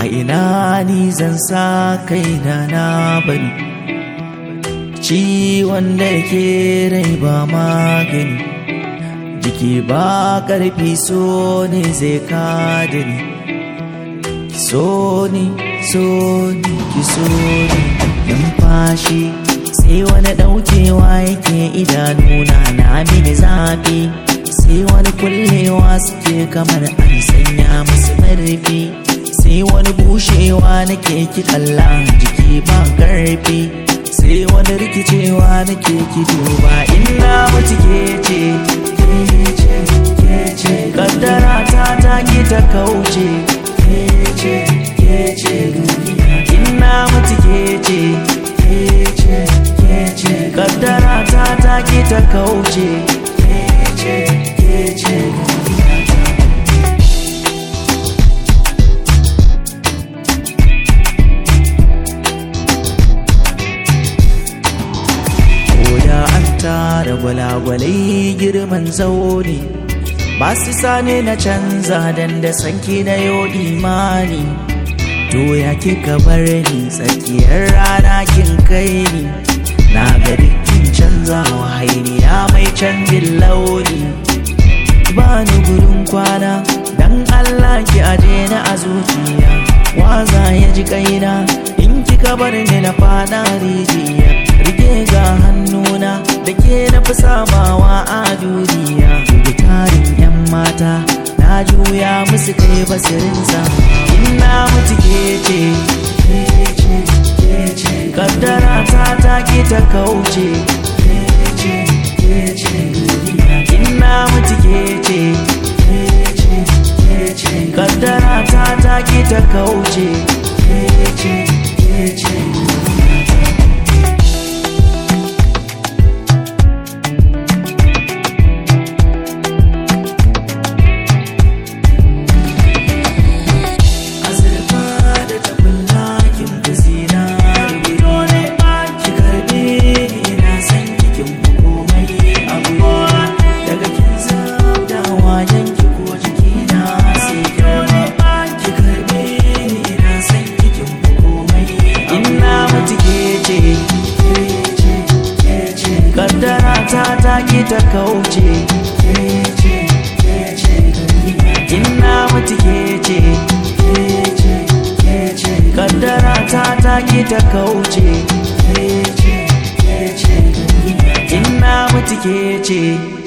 ina ni zan sa kaina na bari ciwon da ke rai ba magani jiki ba ƙarfi so ne zai kada ni so ni so ni ki so ni numfashi sai wani ɗaukewa yake idanuna na mini zafi sai wani kullewa suke kamar an sanya musu marfi sai wani bushewa nake ki kalla jiki ba karfi sai wani rikicewa nake ki duba ina mutu ke ce kaddara ta ta ki ta kauce ina mutu ke ce kaddara ta ta ki ta kauce Koda an tara gwalagwalai girman zaune ba su sane na canza dan da sanki na yo imani to ya kika bar ni tsakiyar rana kin kai ni na ga dukkin canzawa hainiya mai canjin launi ba ni gurin kwana dan Allah ki aje na a zuciya waza ya ji kaina in kika bar ni na fada rijiya rike ga hannuna da ke na fi samawa a duniya da tarin yan mata na juya musu kai basirin ina mutu ke ce kaddara ta ta ki ta kauce ina mutu ke ce kaddara ta ta ki ta kauce azurfa da tabulla kin fi zinari dole ki karbe ni ina san kin komai abu daga kin zabda wajen ki ko jiki na sai dole ki karbe ni ina san kin komai ina mutu ke ce kaddara ta ta ki ta kauce ina mutu ke ce kaddara ta ta ki ta kauce ina mutu ke ce